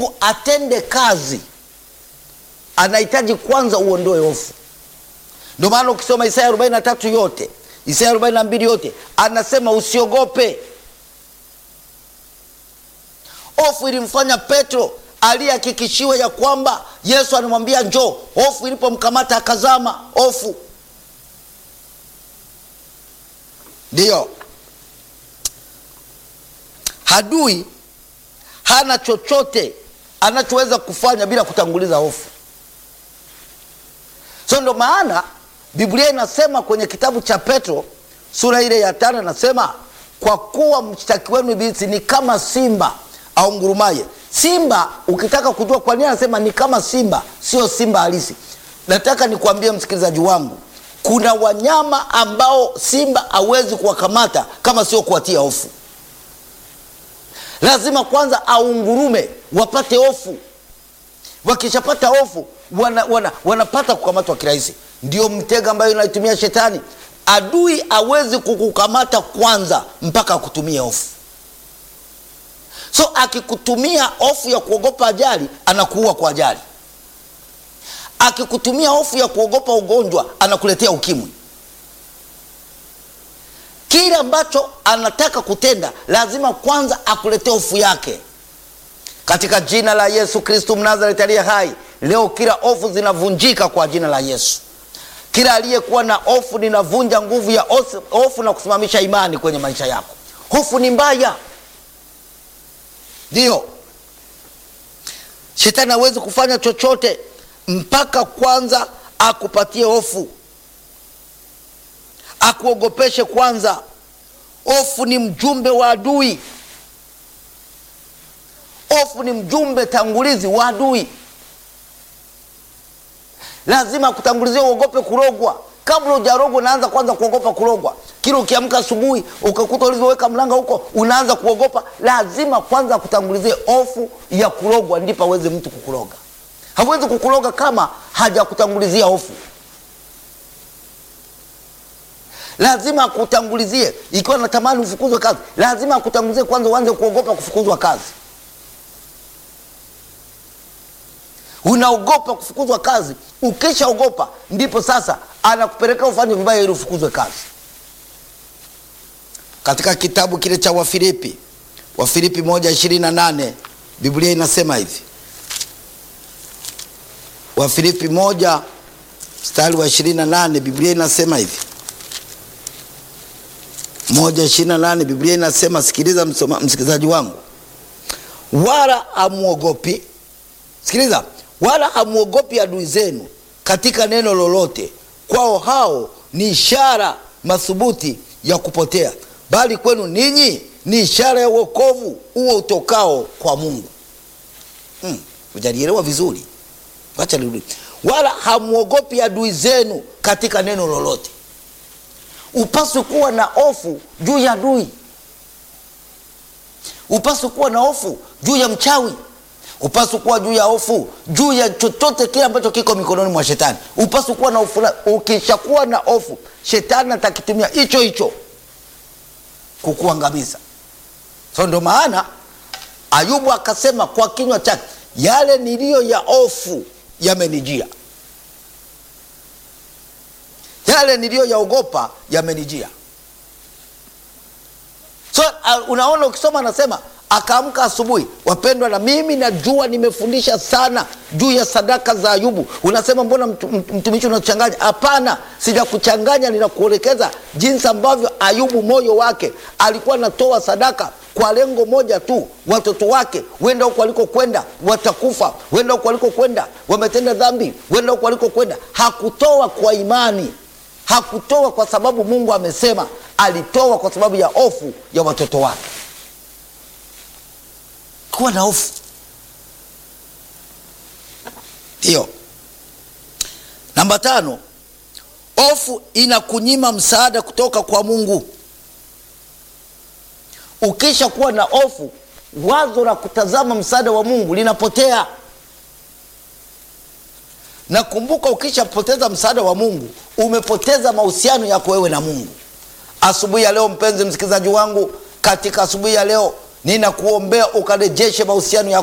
mungu atende kazi anahitaji kwanza uondoe hofu ndio maana ukisoma isaya 43 yote isaya 42 yote anasema usiogope hofu ilimfanya petro aliyehakikishiwa ya kwamba yesu anamwambia njoo hofu ilipomkamata akazama hofu ndiyo hadui hana chochote anachoweza kufanya bila kutanguliza hofu so ndo maana biblia inasema kwenye kitabu cha petro sura ile ya tano inasema kwa kuwa mshtaki wenu ibilisi ni kama simba au ngurumaye simba ukitaka kujua kwa nini anasema ni kama simba sio simba halisi nataka nikuambie msikilizaji wangu kuna wanyama ambao simba hawezi kuwakamata kama sio kuwatia hofu lazima kwanza aungurume wapate hofu wakishapata hofu wana, wana, wanapata kukamatwa kirahisi ndio mtego ambayo inaitumia shetani adui awezi kukukamata kwanza mpaka akutumie hofu so akikutumia hofu ya kuogopa ajali anakuua kwa ajali akikutumia hofu ya kuogopa ugonjwa anakuletea ukimwi kile ambacho anataka kutenda lazima kwanza akuletee hofu yake katika jina la yesu kristu mnazareti aliye hai leo kila hofu zinavunjika kwa jina la yesu kila aliyekuwa na hofu ninavunja nguvu ya hofu na kusimamisha imani kwenye maisha yako hofu ni mbaya ndiyo shetani hawezi kufanya chochote mpaka kwanza akupatie hofu akuogopeshe kwanza hofu ni mjumbe wa adui hofu ni mjumbe tangulizi wa adui lazima akutangulizie uogope kurogwa kabla ujarogwa unaanza kwanza kuogopa kurogwa kila ukiamka asubuhi ukakuta ulivyoweka mlanga huko unaanza kuogopa lazima kwanza akutangulizie hofu ya kurogwa ndipo aweze mtu kukuroga hawezi kukuroga kama hajakutangulizia hofu lazima akutangulizie ikiwa natamani ufukuzwe kazi lazima akutangulizie kwanza uanze kuogopa kufukuzwa kazi unaogopa kufukuzwa kazi ukishaogopa ndipo sasa anakupeleka ufanye vibaya ili ufukuzwe kazi katika kitabu kile cha wafilipi wafilipi moja ishirini na nane biblia inasema hivi wafilipi moja mstari wa ishirini na nane biblia inasema hivi moja ishirini na nane biblia inasema sikiliza msoma, msikilizaji wangu wala hamwogopi sikiliza wala hamwogopi adui zenu katika neno lolote kwao hao ni ishara mathubuti ya kupotea bali kwenu ninyi ni ishara ya uokovu huo utokao kwa mungu hmm, ujalielewa vizuri wacha nirudi wala hamwogopi adui zenu katika neno lolote upaswi kuwa na hofu juu ya adui upaswi kuwa na hofu juu ya mchawi upaswi kuwa juu ya hofu juu ya chochote kile ambacho kiko mikononi mwa shetani upaswi kuwa na hofu ukishakuwa na hofu shetani atakitumia hicho hicho kukuangamiza so ndio maana ayubu akasema kwa kinywa chake yale niliyo ya hofu yamenijia yale niliyoyaogopa yamenijia so uh, unaona ukisoma anasema akaamka asubuhi wapendwa na mimi najua nimefundisha sana juu ya sadaka za ayubu unasema mbona mtumishi unachanganya hapana sijakuchanganya ninakuelekeza jinsi ambavyo ayubu moyo wake alikuwa anatoa sadaka kwa lengo moja tu watoto wake wenda huko walikokwenda watakufa wenda huko walikokwenda wametenda dhambi wenda huko walikokwenda hakutoa kwa imani hakutoa kwa sababu mungu amesema alitoa kwa sababu ya hofu ya watoto wake kuwa na hofu hiyo namba tano hofu inakunyima msaada kutoka kwa mungu ukisha kuwa na hofu wazo la kutazama msaada wa mungu linapotea na kumbuka ukishapoteza msaada wa mungu umepoteza mahusiano yako wewe na mungu asubuhi ya leo mpenzi msikilizaji wangu katika asubuhi ya leo ninakuombea ukarejeshe mahusiano yako